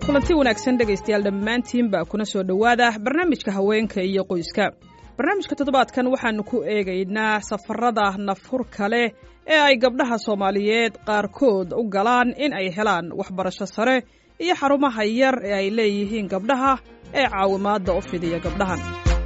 kulanti wanaagsan dhegaystayaal dhammaantiinba kuna soo dhowaada barnaamijka haweenka iyo qoyska barnaamijka toddobaadkan waxaannu ku eegaynaa safarada nafhurka leh ee ay gabdhaha soomaaliyeed qaarkood u galaan in ay helaan waxbarasho sare iyo xarumaha yar ee ay leeyihiin gabdhaha ee caawimaadda u fidiya gabdhahan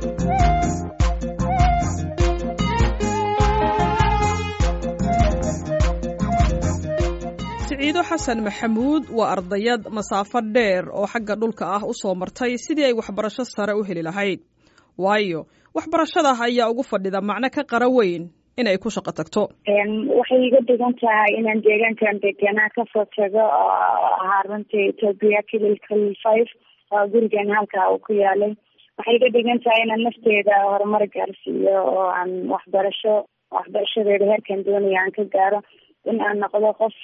siciido xasan maxamuud waa ardayad masaafo dheer oo xagga dhulka ah u soo martay sidii ay waxbarasho sare u heli lahayd waayo waxbarashada ayaa ugu fadhida macno ka qara weyn inay ku shaqo tagto waxay iga dhigan tahay inaan deegaankan deganaa kasoo tago oo ahaa runtii ethoobia kililkal five oo gurigeena halkaa uu ku yaalay waxay iga dhigan tahay inaan nafteeda horumar gaarsiiyo oo aan waxbarasho waxbarashadeeda heerkan doonaya aan ka gaaro in aan noqdo qof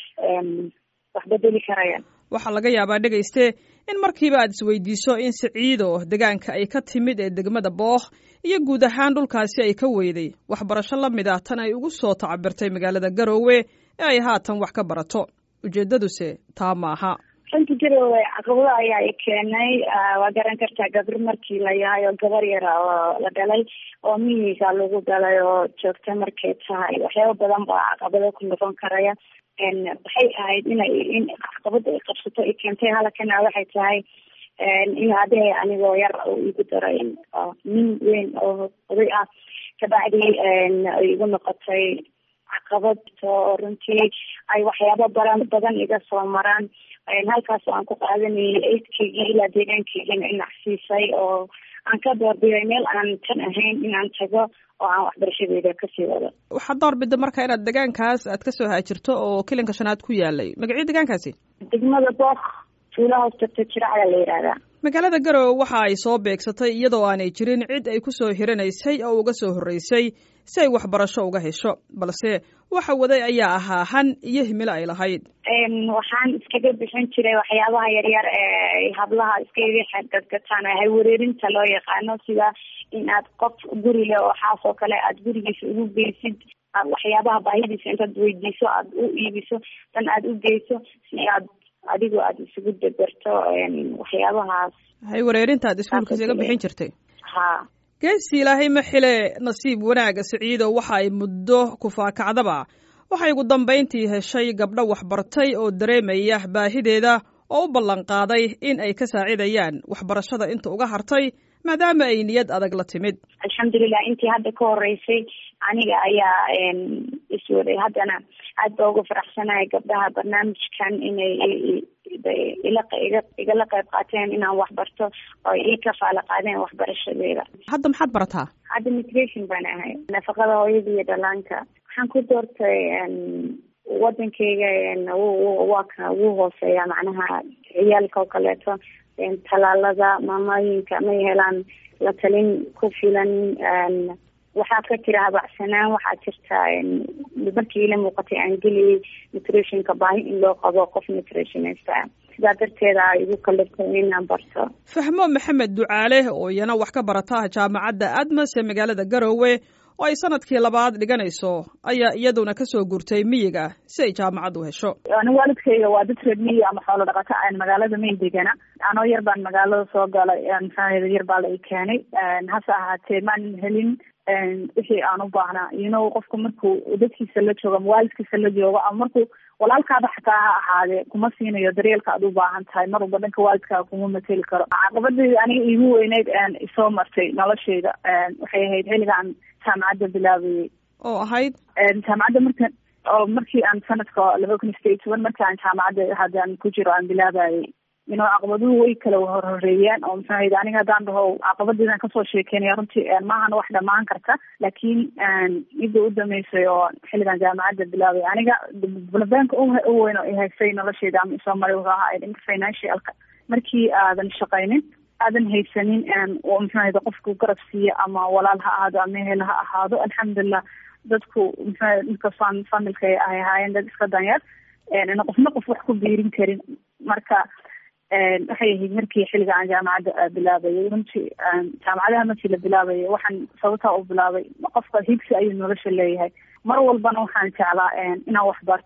wax bedeli karaya waxaa laga yaabaa dhegayste in markiiba aad isweydiiso in siciido degaanka ay ka timid ee degmada bookh iyo guud ahaan dhulkaasi ay ka weyday waxbarasho la mid ah tan ay ugu soo tacabirtay magaalada garoowe ee ay haatan wax ka barato ujeeddaduse taa maaha runtii garoowe caqabado ayaa i keenay waa garan kartaa gabr markii la yahay oo gabar yara oo la dhalay oo miyiga lagu galay oo joogta markay tahay waxyaaba badan baa caqabado ku noqon karaya waxay ahayd inay in caqabada ay qabsato i keentay halakana waxay tahay in adehe anigoo yar oo igu daray nin weyn oo oday ah kabacdi ay igu noqotay caqabad oo runtii ay waxyaabo badan badan iga soo maraan halkaas aan ku qaadanayay eydkaygii ilaa deegaankaygina inacsiisay oo aan ka doorbiday meel aan tan ahayn inaan tago oo aan waxbarashadeeda kasii wado waxaad doorbida marka inaad degaankaas aad kasoo haajirto oo kilinka shanaad ku yaalay magacii degaankaasi degmada book tuula hoos tagta jiracda la yidhaahdaa magaalada garowe waxa ay soo beegsatay iyadoo aanay jirin cid ay ku soo hiranaysay oo uga soo horreysay si ay waxbarasho uga hesho balse waxa waday ayaa ahaa han iyo himilo ay lahayd waxaan iskaga bixin jiray waxyaabaha yaryar ee hablaha iskaga xadgadgataan hay wareerinta loo yaqaano sida in aad qof guri leh oo xaas oo kale aad gurigiisa ugu geysid waxyaabaha baahidiisa intaad weydiiso aada u iibiso dan aada u geyso si aad adigu aada isugu deberto waxyaabahaas hay wareerinta aad iskuulka isaga bixin jirtay ha geesi ilaahay ma xile nasiib wanaaga siciido waxa ay muddo kufaakacdaba waxay ugu dambayntii heshay gabdho waxbartay oo dareemaya baahideeda oo u ballanqaaday in ay ka saacidayaan waxbarashada inta uga hartay maadaama ay niyad adag la timid alxamdulilah intii hadda ka horeysay aniga ayaa iswaday haddana aad ba uga faraxsanahay gabdhaha barnaamijkan inay ila igala qayb qaateen inaan waxbarto oo ii kafaala qaadeen waxbarashadeeda hadda maxaad barataa hadda migration baan ahay nafaqada hooyada iyo dhalaanka waxaan ku doortay wadankeyga waa ka ugu hooseeya macnaha ciyaalka oo kaleeto talaalada maamooyinka may helaan la talin ku filan waxaa ka jira habacsanaan waxaa jirta markii ila muuqatay aan geliyay nutritionka baahi in loo qabo qof nutritionista ah sidaa darteeda ay igu kalirtay inaan barto fahmo maxamed ducaale oo iyana wax ka barata jaamacadda admas ee magaalada garoowe oo ay sanadkii labaad dhiganayso ayaa iyaduna kasoo gurtay miyiga si ay jaamacad u hesho ani waalidkayga waa dad reer miyi ama xoolo dhaqato aan magaalada may degana anoo yar baan magaalada soo galay maxaaheda yar baa la i keenay hase ahaatee maan helin wixii aan u baahnaa ino qofka markuu dadkiisa la joogo ama waalidkiisa la joogo ama markuu walaalkaada xataa ha ahaadee kuma siinayo daryeelka aad u baahan tahay mar walba dhanka waalidkaaga kuma mateli karo caqabadii aniga iigu weyneyd isoo martay nolosheyda waxay ahayd xilligaan jaamacadda bilaabayay oo ahayd jaamacadda marka oo markii aan sanadka laba kun iyo sideed iyo toban markii aan jaamacadda haddaan ku jiro aan bilaabayay ino caqabaduhu way kala horhoreeyeen oo maxaahayda aniga haddaan dhaho caqabadiidan kasoo sheekeynaya runtii maahan wax dhamaan karta laakiin midda u dameysay oo xilligan jaamacadda bilaabay aniga bulabanka u weyn oo ihaysay nolosheyda ama isoo maray wuxuu ahaa dhanka financialka markii aadan shaqaynin aadan haysanin oo maxaahayda qofku garab siiya ama walaal ha ahaado ama ehel ha ahaado alxamdulilah dadku maxaa inkastoo familka ay ahaayeen dad iska danyar qofna qof wax ku biirin karin marka waxay ahayd markii xilliga aan jaamacadda bilaabayay runtii jaamacadaha markii la bilaabayay waxaan sababtaa u bilaabay qofka higsi ayuu nolosha leeyahay mar walbana waxaan jeclaa inaan wax barto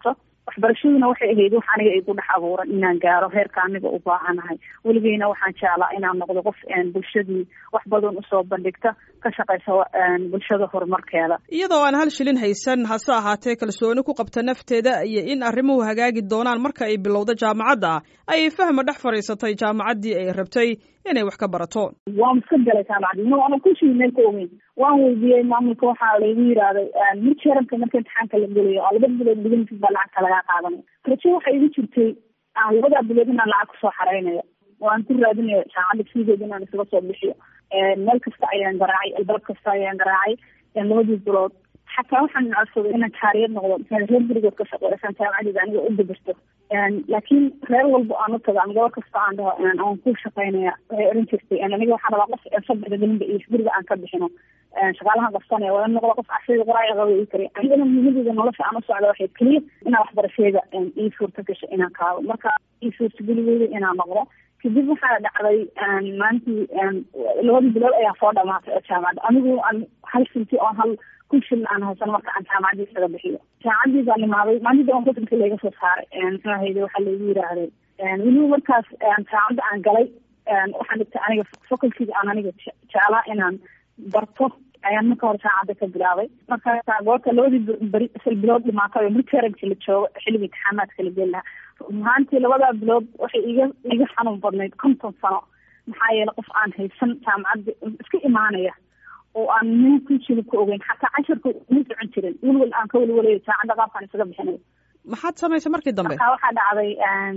waxbarashaduna waxay ahayd wax aniga igu dhex abuuran inaan gaaro heerka aniga u baahanahay weligeyna waxaan jeclaa inaan noqdo qof bulshadii wax badan usoo bandhigta ka shaqaysa bulshada horumarkeeda iyadoo aan hal shilin haysan hase ahaatee kalsooni ku qabta nafteeda iyo in arrimuhu hagaagi doonaan marka ay bilowdo jaamacadda ayay fahma dhex fadhiisatay jaamacaddii ay rabtay inay wax ka barato waan iska galay jaamacadii no ana kushii meel ka ogeyn waan weydiiyey maamulka waxaa laygu yidhaahday midjeranka marka imtixaanka la gelayo oo laba bilood gudahiis baa lacagta lagaa qaadanaya rajo waxay igu jirtay labadaa bilood inaan lacag kusoo xareynayo oo aan ku raadinayo jaamacadda fiigeeda inaan isaga soo bixiyo meel kasta ayaan garaacay albaab kasta ayaan garaacay labadii bilood xataa waxaan codsaday inaan jaariyad noqdo reer gurigood ka shaqeysaan jaamacadeeda aniga u dabirto laakiin reer walba aan u tago ama gabar kasta aan dhaho aan ku shaqeynaya waxay oran jirtay aniga waxaan rabaa qof sabarka gelinba iyo guriga aan ka bixino shaqaalahan qabsanaya waa in noqdo qof cashiga qoraaga qaba ii kariya anigana muhiimadeeda nolosha aan u socda waxay keliya inaan waxbarasheeda ii suurta gasho inaan kaado marka ii suurtageligeyda inaan noqdo kadib waxaa dhacday maalintii labadii bilood ayaa soo dhamaatay oo jaamacadda anigu aan hal sinti oo hal kun shilin aan haysan marka aan jaamacaddii isaga bixiyo jaamacaddii baan imaaday maalintii aan kusanka layga soo saaray muxuu ahayde waxaa laygu yidhaahday weliba markaas jaamacadda aan galay waxaan dhigtay aniga facultyga aan aniga jeclaa inaan barto ayaan marka hore jaamacadda ka bilaabay markaasa goorta labadii beri sal bilood dhimaatay oo midteragsi la joogo xilliga imtixaamaadka la geli lahaa rumahaantii labadaa bilood waxay iga iga xanuun badnayd konton sano maxaa yeele qof aan haysan jaamacadda iska imaanaya oo aan nin ku jiri ku ogeyn xataa casharka ma socon jirin welwel aan ka welwelayo jaamacadda qaabkaan isaga bixinayo maxaad samaysay markii dambe marka waxaa dhacday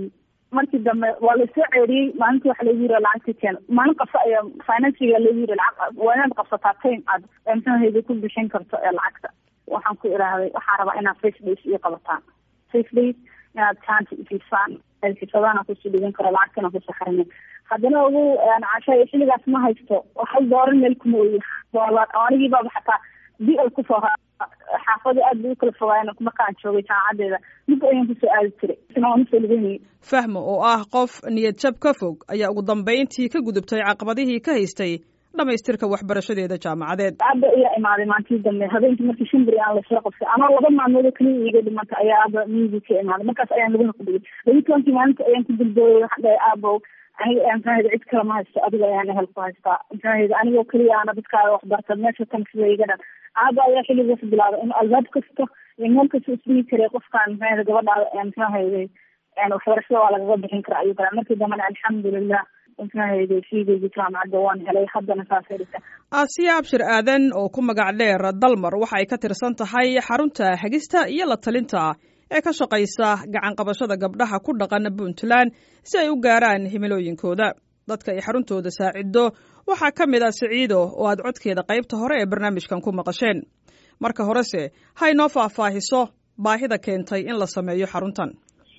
markii dambe waa lasoo ceeriyey maalintii waxa lagu yiri lacagta keen maalin qabsa ayaa financiga lagu yiri lacag waa inaad qabsataa time aad mxuahayda ku bixin karto ee lacagta waxaan ku idhaahday waxaa rabaa inaad face days iyo qabataan face days inaad jaanta ifisaan xisadaana kusii dhigan karo lacagtana kusii xarina haddana ugu casha xilligaas ma haysto hal dooran meel kuma oyi doolar oo anigii baaba xataa biol kusoo xaafada aad bay u kala fogaayeen markaan joogay jaamacadeeda mid ayaan kusoo aadi jiray isna waan usoo lugeynayay fahmo oo ah qof niyad jab ka fog ayaa ugu dambayntii ka gudubtay caqabadihii ka haystay dhamaystirka waxbarashadeeda jaamacadeed aaba ayaa imaaday maalintii dambe habeenkii markii shimbri aan lasoo qabtay anoo laba maalmood keliya iiga dhimanta ayaa aaba miyigii ka imaaday markaas ayaan laguna ku dhigay labi tobankii maalinta ayaan ku dulbooyay waxaan dhahay aabow aniga mxuahayda cid kale ma haysto adiga ayaan ehel ku haystaa mxuahayda anigoo keliya ana dadkaaga waxbarta meesha tan sida iga dhan aaba ayaa xilligaas bilaabay in albaab kasta iyo meel kasta isdhigi karay qofkaan mxuahayda gabadhaada mxuahayday waxbarashada waa lagaga bixin kara ayuu kale markii dambena alxamdulilah mxuahayday fiigeyga jaamacadda waan helay haddana saasay dhigta aasiya abshir aadan oo ku magac dheer dalmar waxa ay ka tirsan tahay xarunta hagista iyo la talinta ee ka shaqaysa gacan qabashada gabdhaha ku dhaqan puntland si ay u gaaraan himilooyinkooda dadka ay xaruntooda saacido waxaa ka mid ah siciido oo aad codkeeda qaybta hore ee barnaamijkan ku maqasheen marka horese ha inoo faahfaahiso baahida keentay in la sameeyo xaruntan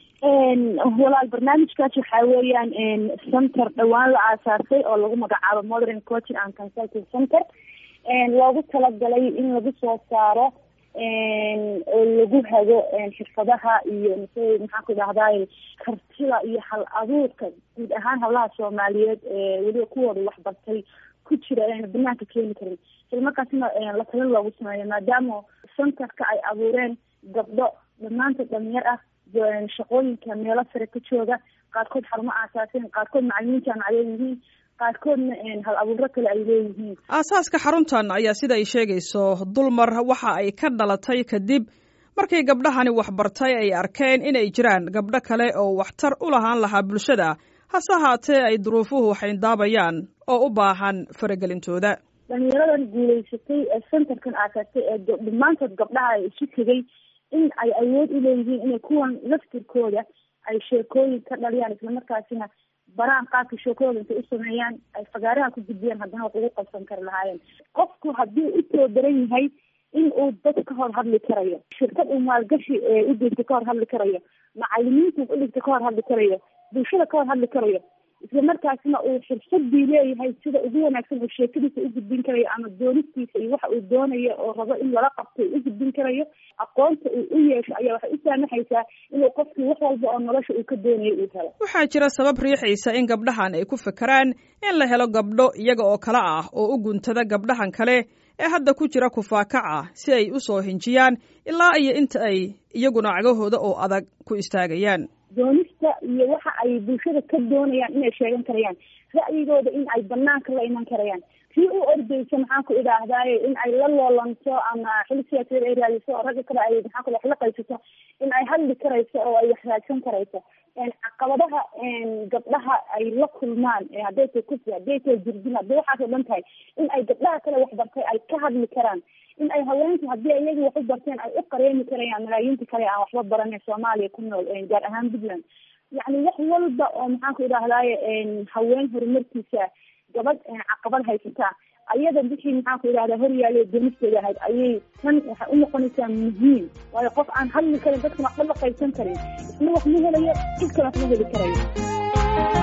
walaal barnaamijkaas waxaa weeyaan center dhawaan la aasaasay oo lagu magacaabo modern coaching and consulting center loogu talagalay in lagu soo saaro oo lagu hago xirfadaha iyo mise maxaan ku idhahdaay kartida iyo hal abuurka guud ahaan hablaha soomaaliyeed ee weliba kuwooda waxbartay ku jira ayna banaanka keeni karin isla markaasna la talin loogu sameeyo maadaama centerka ay abuureen gabdho dhammaantood dhalinyar ah shaqooyinka meelo sare ka jooga qaarkood xarumo aasaaseen qaarkood macalimiin jaamacadee yihiin qaarkoodna hal abuuro kale ay leeyihiin aasaaska xaruntan ayaa sida ay sheegayso dulmar waxa ay ka dhalatay kadib markii gabdhahani waxbartay ay arkeen inay jiraan gabdho kale oo waxtar u lahaan lahaa bulshada hase ahaatee ay duruufuhu xayndaabayaan oo u baahan faragelintooda dhalinyaradan guulaysatay ee centerkan aasaastay ee dhammaantood gabdhaha ay isu tegay in ay awood u leeyihiin inay kuwan laftirkooda ay sheekooyin ka dhaliyaan islamarkaasina baraan qaabka sheekooda intay u sameeyaan ay fagaaraha ku gudbiyaan haddana wax ugu qabsan kari lahaayeen qofku haddii u soo daran yahay in uu dad ka hor hadli karayo shirkad uu maalgashi u dhigta ka hor hadli karayo macalimiinta u dhigta ka hor hadli karayo bulshada ka hor hadli karayo isla markaasna uu xirfadii leeyahay sida ugu wanaagsan uu sheekadiisa u gudbin karayo ama doonistiisa iyo waxa uu doonayo oo rabo in lala qabto u gudbin karayo aqoonta uu u yeesho ayaa waxay u saamaxaysaa inuu qofkii wax walba oo nolosha uu ka doonayo uu helo waxaa jira sabab riixaysa in gabdhahan ay ku fakeraan in la helo gabdho iyaga oo kale ah oo u guntada gabdhahan kale ee hadda ku jira kufaakaca si ay u soo hinjiyaan ilaa iyo inta ay iyaguna cagahooda oo adag ku istaagayaan doonista iyo waxa ay bulshada ka doonayaan inay sheegan karayaan ra'yigooda in ay banaanka la iman karayaan tii u ordeysa maxaan ku idhaahdaaye in ay la loolanto ama xil siyaasadeed ay raadiso oo ragga kale ay maxaan ku wax la qaysato in ay hadli karayso oo ay wax raadsan karayso caqabadaha gabdhaha ay la kulmaan hadday tahay kufri hadday tahay jirdin hadday waxaas oo dhan tahay in ay gabdhaha kale wax bartay ay ka hadli karaan in ay haweenku haddii iyaga wax u barteen ay u qareemi karayaan malaayiinta kale aan waxba baranay soomaaliya ku nool gaar ahaan puntland yacni wax walba oo maxaan ku idhahdaaye haween horumarkiisa gabadh caqabad haysataa ayada bixii maxaan ku idhahdaa horyaale donisteeda ahayd ayay tan waxay u noqonaysaa muhiim waayo qof aan hadli karin dadkan waxba la qaybsan karin isna wax ma helayo cid kale wax ma heli karayo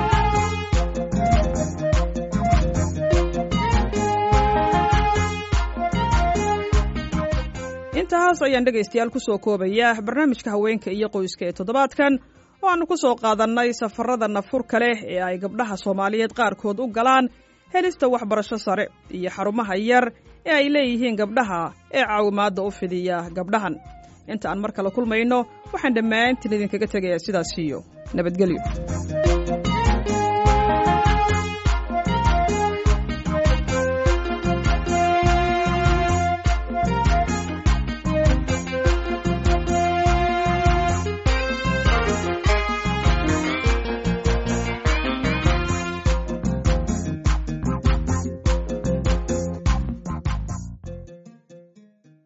intahaas ayaan dhegaystayaal ku soo koobaya barnaamijka haweenka iyo qoyska ee toddobaadkan oo aanu ku soo qaadannay safarada nafurka leh ee ay gabdhaha soomaaliyeed qaarkood u galaan helista waxbarasho sare iyo xarumaha yar ee ay leeyihiin gabdhaha ee caawimaadda u fidiya gabdhahan inta aan mar kale kulmayno waxaan dhammaantiin idinkaga tegayaa sidaas iyo nabadgelyo